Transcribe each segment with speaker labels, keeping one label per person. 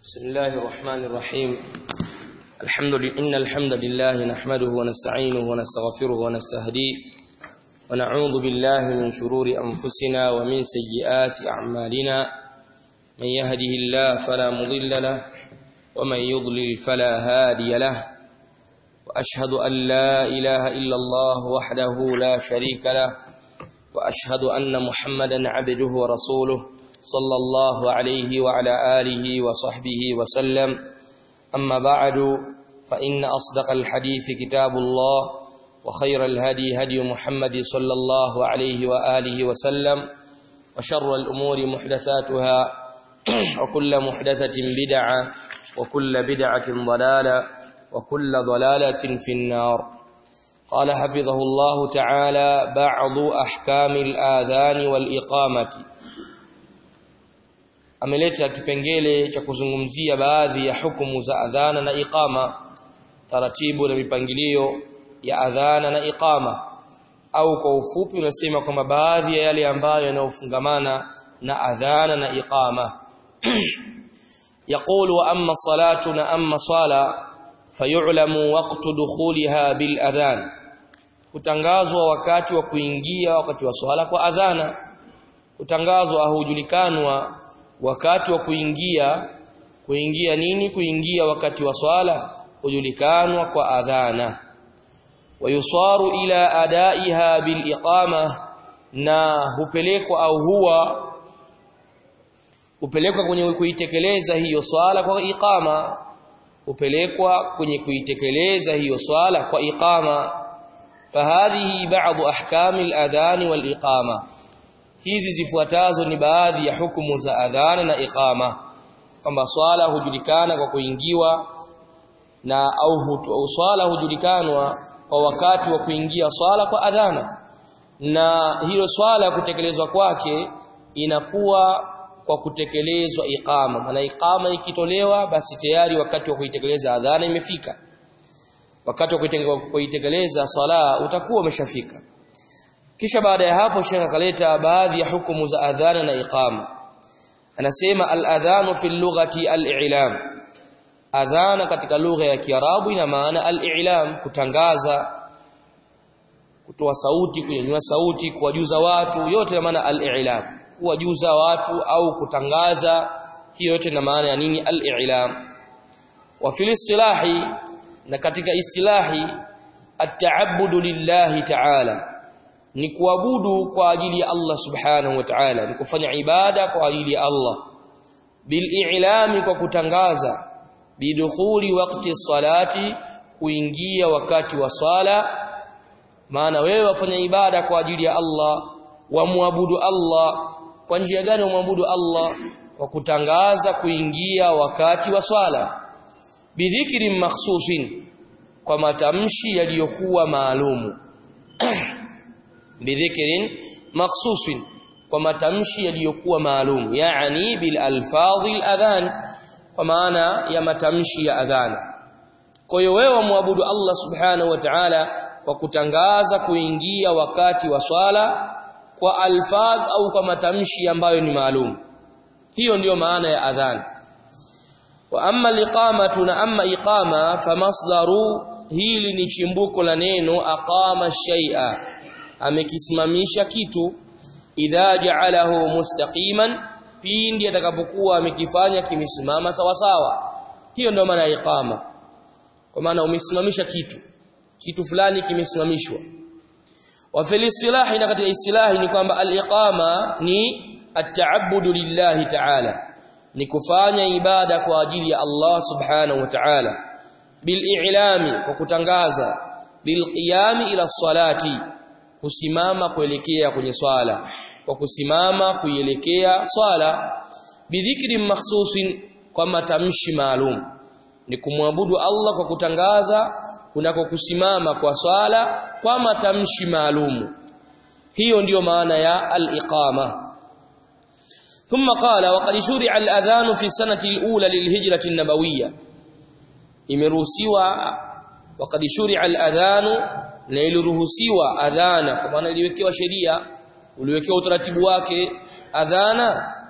Speaker 1: بسم الله الرحمن الرحيم الحمد لله إن الحمد لله نحمده ونستعينه ونستغفره ونستهديه ونعوذ بالله من شرور أنفسنا ومن سيئات أعمالنا من يهده الله فلا مضل له ومن يضلل فلا هادي له وأشهد أن لا إله إلا الله وحده لا شريك له وأشهد أن محمدا عبده ورسوله صلى الله عليه وعلى آله وصحبه وسلم أما بعد فإن أصدق الحديث كتاب الله وخير الهدي هدي محمد صلى الله عليه وآله وسلم وشر الأمور محدثاتها وكل محدثة بدعة وكل بدعة ضلالة وكل ضلالة في النار قال حفظه الله تعالى بعض أحكام الآذان والإقامة ameleta kipengele cha kuzungumzia baadhi ya hukumu za adhana na iqama taratibu na mipangilio ya adhana na iqama au kwa ufupi unasema kwamba baadhi ya yale ambayo yanayofungamana na adhana na iqama يقول واما صلاتنا اما صلاه فيعلم وقت دخولها بالاذان kutangazwa wakati wa kuingia wakati wa swala kwa adhana kutangazwa au hujulikanwa wakati wa kuingia kuingia nini kuingia wakati wa swala hujulikanwa kwa adhana wayusaru ila adaiha biliqama na hupelekwa au huwa hupelekwa kwenye kuitekeleza hiyo swala kwa iqama hupelekwa kwenye kuitekeleza hiyo swala kwa iqama fahadhihi ba'd ahkami al-adhan wal-iqama hizi zifuatazo ni baadhi ya hukumu za adhana na iqama kwamba swala hujulikana kwa kuingiwa na au, au swala hujulikanwa kwa wakati wa kuingia swala kwa adhana na hilo swala kutekelezwa kwake inakuwa kwa kutekelezwa iqama maana iqama ikitolewa basi tayari wakati wa kuitekeleza adhana imefika wakati wa kuitekeleza swala utakuwa umeshafika kisha baada ya hapo Sheikh akaleta baadhi ya hukumu za adhana na iqama anasema al-adhanu fi lughati al-i'lam adhana katika lugha ya Kiarabu ina maana al-i'lam kutangaza kutoa sauti kunyanyua sauti kuwajuza watu yote ina maana al-i'lam kuwajuza watu au kutangaza hiyo yote ina maana ya nini al-i'lam wa fil istilahi na katika istilahi at-ta'abbudu lillahi ta'ala ni kuabudu kwa ajili ya Allah subhanahu wa ta'ala ni kufanya ibada kwa ajili ya Allah bil'ilami kwa kutangaza bidukhuli waqti salati kuingia wakati wa swala maana wewe wafanya ibada kwa ajili ya Allah wamwabudu Allah kwa njia gani wamwabudu Allah kwa kutangaza kuingia wakati wa swala bidhikri makhsusin kwa matamshi yaliyokuwa maalumu bidhikrin makhsusin kwa matamshi yaliyokuwa maalum yani bil alfadhi adhan kwa maana ya matamshi ya adhan kwa hiyo wewe muabudu Allah subhanahu wa ta'ala kwa kutangaza kuingia wakati wa swala kwa alfadh au kwa matamshi ambayo ni maalum hiyo ndiyo maana ya adhan wa amma liqamatu na amma iqama famasdaru hili ni chimbuko la neno aqama shay'a amekisimamisha kitu idha ja'alahu mustaqiman pindi atakapokuwa amekifanya kimesimama sawa sawa hiyo ndio maana ya iqama kwa maana umesimamisha kitu kitu fulani kimesimamishwa wa fil istilahi na katika istilahi ni kwamba al-iqama ni at-ta'abbudu lillahi ta'ala ni kufanya ibada kwa ajili ya Allah subhanahu wa ta'ala bil i'lami kwa kutangaza bil qiyami ila salati kusimama kuelekea kwenye swala kwa kusimama kuielekea swala bidhikri makhsusin kwa matamshi maalum ni kumwabudu Allah kwa kutangaza kunako kusimama kwa swala kwa matamshi maalum hiyo ndiyo maana ya al-iqama ثم قال وقد شرع الأذان في السنة الأولى للهجرة النبوية imeruhusiwa وقد شرع الأذان na iliruhusiwa adhana kwa maana iliwekewa sheria uliwekewa utaratibu wake adhana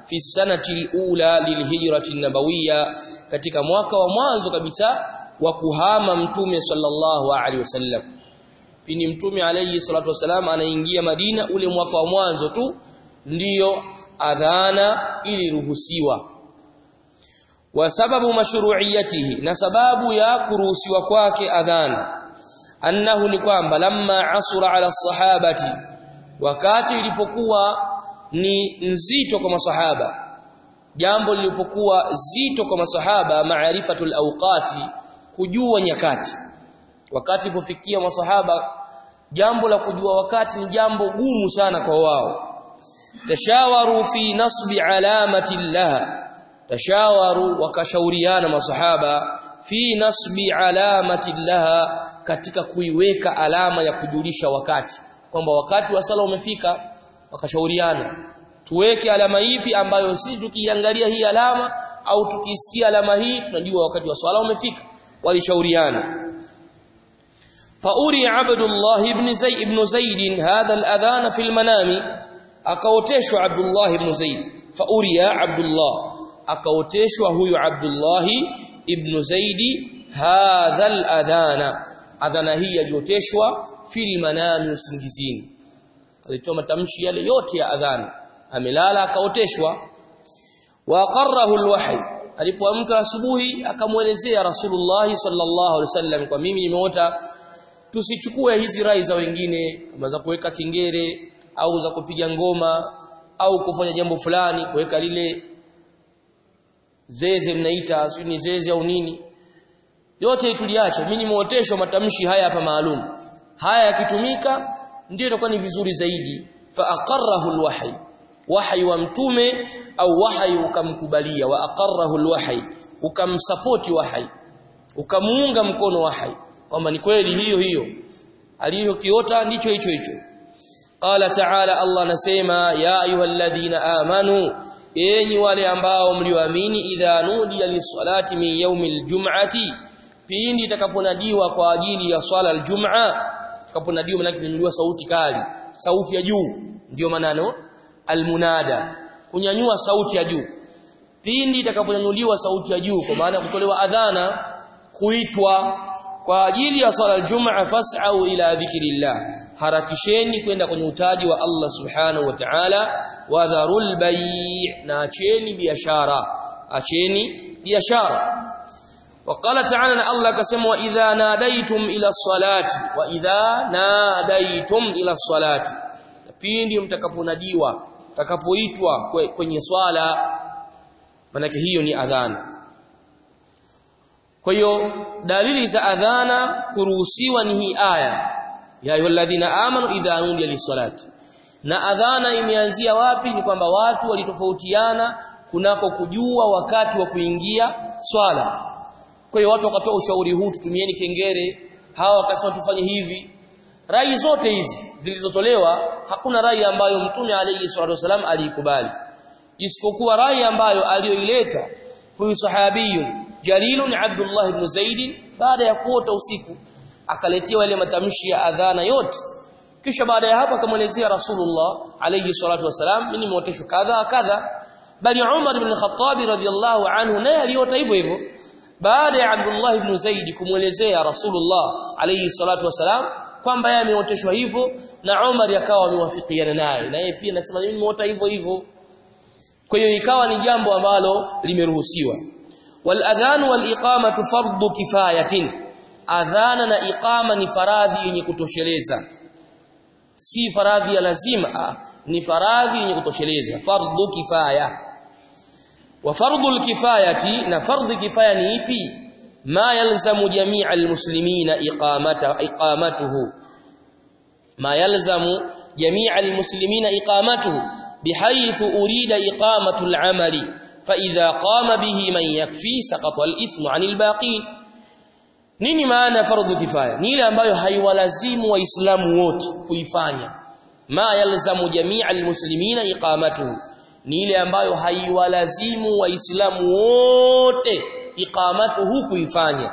Speaker 1: fi sanati alula lilhijrati nabawiyya katika mwaka wa mwanzo kabisa wa kuhama mtume sallallahu alaihi wasallam pindi mtume alayhi salatu wasalam anaingia Madina ule mwaka wa mwanzo tu ndiyo adhana iliruhusiwa wa sababu mashru'iyatihi na sababu ya kuruhusiwa kwake adhana annahu ni kwamba lamma asura ala sahabati wakati ilipokuwa ni nzito kwa masahaba jambo lilipokuwa zito kwa masahaba maarifatul awqati kujua nyakati wakati ilipofikia masahaba jambo la kujua wakati ni jambo gumu sana kwa wao tashawaru fi nasbi alamati laha tashawaru wakashauriana masahaba fi nasbi alamati laha katika kuiweka alama ya kujulisha wakati kwamba wakati wa sala umefika wakashauriana tuweke alama ipi ambayo sisi tukiangalia hii alama au tukisikia alama hii tunajua wakati wa swala umefika walishauriana فأري عبد الله بن زيد بن زيد هذا الأذان في المنام أكوتش عبد الله بن زيد فأري عبد الله أكوتش هو عبد الله ابن زيد هذا الأذان أذان هي يوتشوا في المنام usingizini alitoa matamshi yale yote ya adhan amelala akaoteshwa wa qarrahu alwahy alipoamka asubuhi akamwelezea rasulullah sallallahu alaihi wasallam kwa mimi nimeota tusichukue hizi rai za wengine kama za kuweka kingere au za kupiga ngoma au kufanya jambo fulani kuweka lile zeze mnaita sio ni zeze au nini yote tuliache mimi nimeoteshwa matamshi haya hapa maalum haya yakitumika ndio itakuwa ni vizuri zaidi fa aqarrahu alwahy wahy wa mtume au wahy ukamkubalia wa aqarrahu alwahy ukamsupport wahy ukamuunga mkono wahy kwamba ni kweli hiyo hiyo aliyokiota ndicho hicho hicho qala ta'ala Allah anasema ya ayyuhalladhina amanu enyi wale ambao mlioamini idha nudiya lis-salati min yawmil jum'ati pindi itakaponadiwa kwa ajili ya swala al-jum'a itakaponadiwa maana kunyanyua sauti kali sauti ya juu ndio manano almunada kunyanyua sauti ya juu pindi itakaponyanyuliwa sauti ya juu kwa maana kutolewa adhana kuitwa kwa ajili ya swala al-jum'a fas'au ila dhikrillah harakisheni kwenda kwenye utaji wa Allah subhanahu wa ta'ala wa dharul bay' na acheni biashara acheni biashara وقال تعالى الله كسم واذا ناديتم الى الصلاه واذا ناديتم الى الصلاه pindi mtakaponadiwa mtakapoitwa kwenye swala manake hiyo ni adhana kwa hiyo dalili za adhana kuruhusiwa ni hii aya ya ayyuhalladhina amanu idha nudiya lis-salati na adhana imeanzia wapi ni kwamba watu walitofautiana kunako kujua wakati wa kuingia swala kwa hiyo watu wakatoa ushauri huu tutumieni kengere hawa wakasema tufanye hivi rai zote hizi zilizotolewa hakuna rai ambayo mtume alayhi salatu wasalam aliikubali isipokuwa rai ambayo aliyoileta huyu sahabiyu jalilun Abdullah ibn Zaid baada ya kuota usiku akaletewa ile matamshi ya adhana yote kisha baada ya hapo akamwelezea Rasulullah alayhi salatu wasalam mimi nimeoteshwa kadha kadha bali Umar ibn Khattab radhiyallahu anhu naye aliota hivyo hivyo baada ya Abdullah ibn Zaid kumwelezea Rasulullah alayhi salatu wasalam kwamba yeye ameoteshwa hivyo na Umar yakawa amewafikiana naye na yeye pia anasema mimi nimeota hivyo hivyo kwa hiyo ikawa ni jambo ambalo limeruhusiwa wal adhan wal iqamatu fardu kifayatin adhana na iqama ni faradhi yenye kutosheleza si faradhi ya lazima ah, ni faradhi yenye kutosheleza fardu kifaya wa fardu alkifayati na fardhi kifaya ni ipi ma yalzamu jami'a almuslimina iqamata iqamatuhu ma yalzamu jami'a almuslimina iqamatuhu bihaythu urida iqamatu al'amali fa idha qama bihi man yakfi saqata al-ithmu 'anil baqin nini maana fardhu kifaya ni ile ambayo haiwalazimu waislamu wote kuifanya ma yalzamu jami'a almuslimina iqamatuhu ni ile ambayo haiwalazimu waislamu wote iqamatuhu kuifanya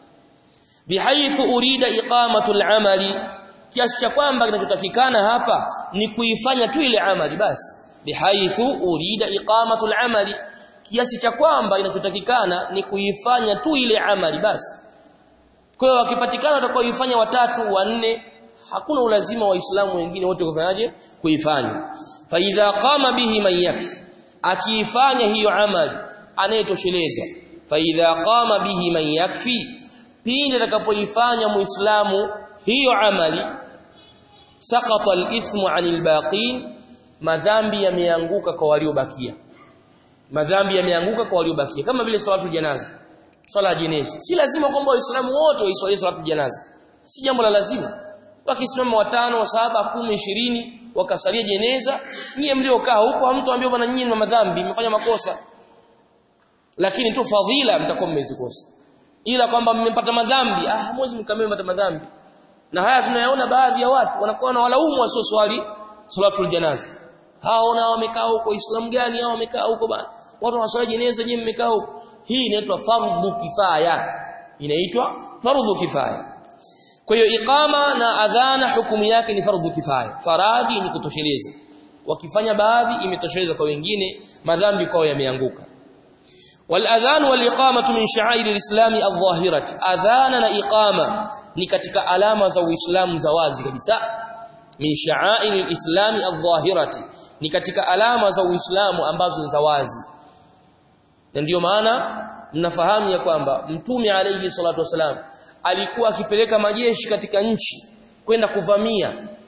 Speaker 1: bihaythu urida iqamatu al-amali kiasi cha kwamba kinachotakikana hapa ni kuifanya tu ile amali basi bihaithu urida iqamatu al-amali kiasi cha kwamba inachotakikana ni kuifanya tu ile amali basi kwa hiyo wakipatikana watakaoifanya watatu wanne hakuna ulazima waislamu wengine wote kufanyaje kuifanya fa idha qama bihi man yakfi akiifanya hiyo amali anayetosheleza fa idha qama bihi man yakfi pindi atakapoifanya muislamu hiyo amali saqata al-ithmu 'anil baqin madhambi yameanguka kwa waliobakia madhambi yameanguka kwa waliobakia kama vile salatu janaza swala ya jeneza si lazima kwamba waislamu wote waiswalie salatu janaza si jambo la lazima wakisimama watano wa saba kumi ishirini wakasalia jeneza nyie mliokaa huko hamtoambia bwana nyinyi ni madhambi mmefanya makosa lakini tu fadhila mtakuwa mmezikosa ila kwamba mmepata madhambi ah mwezi mkamili mpata madhambi na haya tunayaona baadhi ya watu wanakuwa na walaumu wasio swali salatul janaza hao na wamekaa huko Uislamu gani hao wamekaa huko bana watu wanaswali jeneza nyinyi mmekaa huko hii inaitwa fardhu kifaya inaitwa fardhu kifaya kwa hiyo iqama na adhana hukumu yake ni fardhu kifaya faradhi ni kutosheleza wakifanya baadhi imetosheleza kwa wengine madhambi kwao yameanguka والأذان والإقامة من شعائر الإسلام الظاهرة أذانا إقامة ni katika alama za Uislamu za wazi kabisa min sha'air al-islam adh-dhahirati ni katika alama za Uislamu ambazo ni za wazi na ndio maana mnafahamu ya kwamba mtume alayhi salatu wasalam alikuwa akipeleka majeshi katika nchi kwenda kuvamia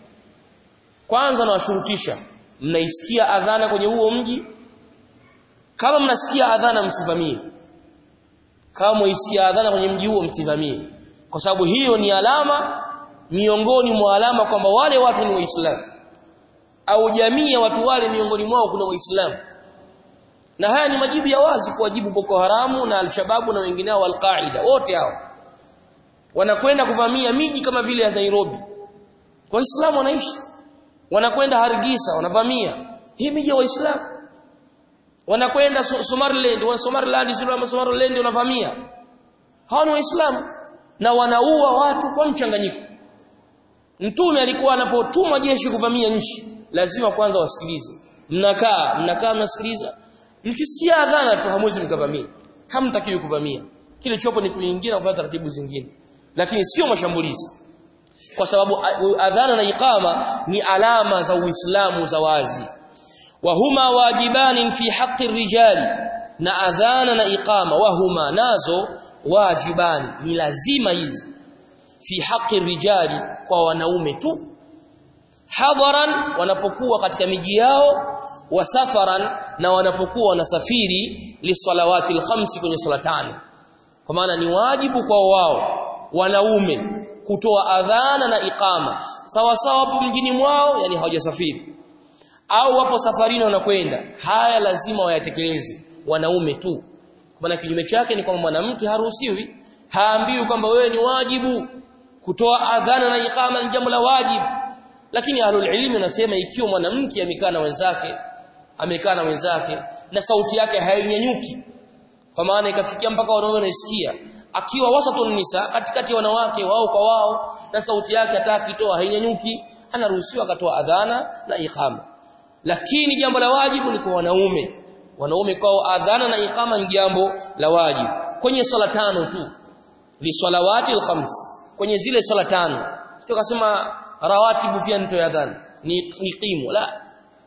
Speaker 1: kwanza nawashurutisha mnaisikia adhana kwenye huo mji kama mnasikia adhana msivamie kama mnaisikia adhana kwenye mji huo msivamie kwa sababu hiyo ni alama miongoni mwa alama kwamba wale watu ni waislamu au jamii ya watu wale miongoni mwao kuna waislamu na haya ni majibu ya wazi kuwajibu Boko Haramu na Al-Shababu na wengineo Al-Qaida wote hao wanakwenda kuvamia miji kama vile ya Nairobi waislamu wanaishi wanakwenda Hargeisa wanavamia hii miji ya waislamu wanakwenda Somaliland wa Somaliland sio Somaliland wanavamia hao ni waislamu na wanaua watu kwa mchanganyiko mtume alikuwa anapotuma jeshi kuvamia nchi lazima kwanza wasikilize mnakaa mnakaa mnasikiliza mkisikia adhana tu hamwezi mkavamia hamtakiwi kuvamia kile chopo ni kuingia na kufuata taratibu zingine lakini sio mashambulizi kwa sababu adhana na iqama ni alama za Uislamu za wazi wa huma wajibani fi haqqi rijali na adhana na iqama wahuma nazo wajibani ni lazima hizi fi haqqi rijali kwa wanaume tu hadaran wanapokuwa katika miji yao wa safaran na wanapokuwa wanasafiri lisalawati alkhamsi kwenye swala tano kwa maana ni wajibu kwa wao wanaume kutoa adhana na iqama sawa sawa hapo mjini mwao yani hawajasafiri au wapo safarini wanakwenda haya lazima wayatekeleze wanaume tu kwa maana kinyume chake ni kwamba mwanamke haruhusiwi haambiwi kwamba wewe ni wajibu kutoa adhana na iqama ni jambo la wajibu lakini ahlul ilmi wanasema ikiwa mwanamke amekaa na wenzake amekaa na wenzake na sauti yake hainyanyuki kwa maana ikafikia mpaka wanaume wanaisikia akiwa wasatun nisa katikati ya wanawake wao kwa wao na sauti yake hata akitoa hainyanyuki anaruhusiwa akatoa adhana na iqama lakini jambo la wajibu ni kwa wanaume wanaume kwao adhana na iqama ni jambo la wajibu kwenye swala tano tu li salawati al-khams kwenye zile swala tano tukasema rawatibu pia nitoe adhana ni, ni qimu la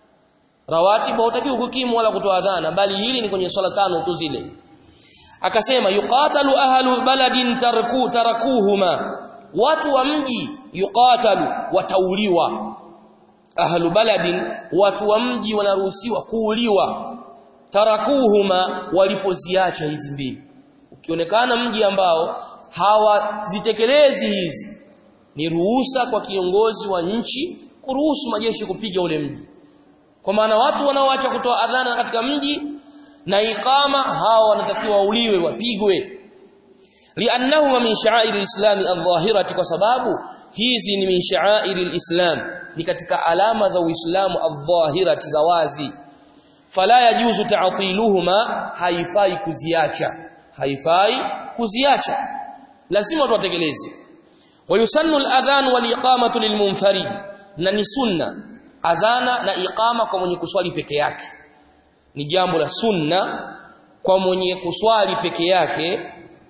Speaker 1: rawatibu hautakiwi kukimu wala kutoa adhana bali hili ni kwenye swala tano tu zile akasema yuqatalu ahlu baladin tarku tarakuhuma watu wa mji yuqatalu watauliwa ahlu baladin watu wa mji wanaruhusiwa kuuliwa tarakuhuma walipoziacha hizi mbili ukionekana mji ambao hawazitekelezi hizi ni ruhusa kwa kiongozi wa nchi kuruhusu majeshi kupiga ule mji kwa maana watu wanaoacha kutoa adhana katika mji na iqama hao wanatakiwa wauliwe wapigwe li'annahu min sha'air al-islam adh-dhahirati kwa sababu hizi ni min sha'air al-islam ni katika alama za uislamu adh-dhahirati za wazi fala yajuzu ta'tiluhuma haifai kuziacha haifai kuziacha lazima tuwatekeleze wayusannu al-adhan wal-iqamatu lilmunfarid na ni sunna adhana na iqama kwa mwenye kuswali peke yake ni jambo la sunna kwa mwenye kuswali peke yake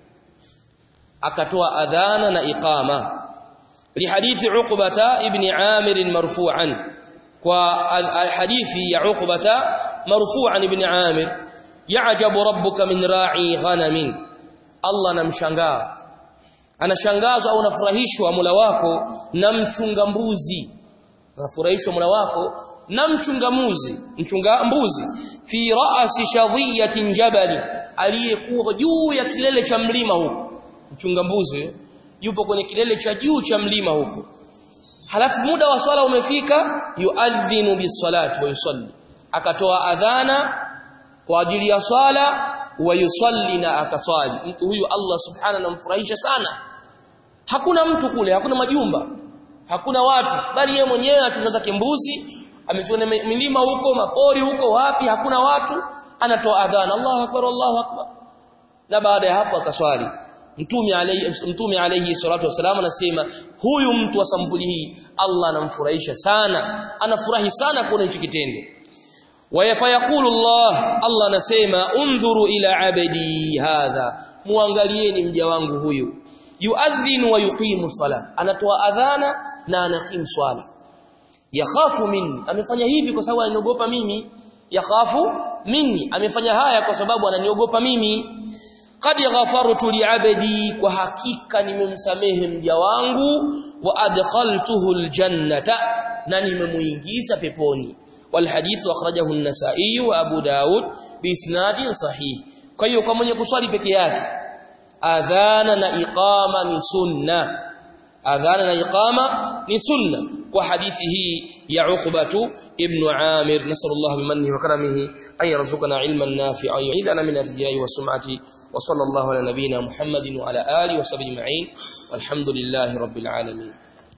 Speaker 1: akatoa adhana na iqama lihadithi uqbata ibn amir marfu'an kwa hadithi ya uqbata marfu'an ibn amir ya'jabu rabbuka min ra'i ghanamin Allah namshangaa anashangazwa au anafurahishwa Mola wako na mchunga mbuzi anafurahishwa Mola wako na mchunga mbuzi mchunga mbuzi fi ra'si shadhiyatin jabali aliyekuwa juu ya kilele cha mlima huko mchunga mbuzi yupo kwenye kilele cha juu cha mlima huko halafu muda wa swala umefika yuadhinu bisalati wa yusalli akatoa adhana kwa ajili ya swala wa yusalli na akaswali mtu huyu Allah subhanahu anamfurahisha sana hakuna mtu kule hakuna majumba hakuna watu bali yeye mwenyewe atunza kimbuzi amefika milima huko mapori huko wapi hakuna watu anatoa adhana Allahu akbar Allahu akbar na baada ya hapo akaswali mtume alayhi mtume alayhi salatu wasalam anasema huyu mtu wa sampuli hii Allah anamfurahisha sana anafurahi sana kuona hicho kitendo wayafayaqulu Allah Allah anasema undhuru ila abdi hadha muangalieni mja wangu huyu yuadhinu wa yuqimu sala anatoa adhana na anaqimu swala yakhafu minni amefanya hivi kwa sababu ananiogopa mimi yakhafu minni amefanya haya kwa sababu ananiogopa mimi qad ghafartu li'abdi kwa hakika nimemsamehe mja wangu wa adkhaltuhu aljannata na nimemuingiza peponi والحديث اخرجه النسائي وابو داود باسناد صحيح kwa hiyo kwa mwenye kuswali peke yake adhana na iqama ni sunna adhana na iqama ni sunna kwa hadithi hii ya Uqbatu ibn Amir nasallallahu bimannihi wa karamihi an yarzuqana ilman nafi'an yu'idana min ar-riya'i wa sum'ati wa sallallahu ala nabiyyina Muhammadin wa ala alihi wa sahbihi ajma'in walhamdulillahi rabbil alamin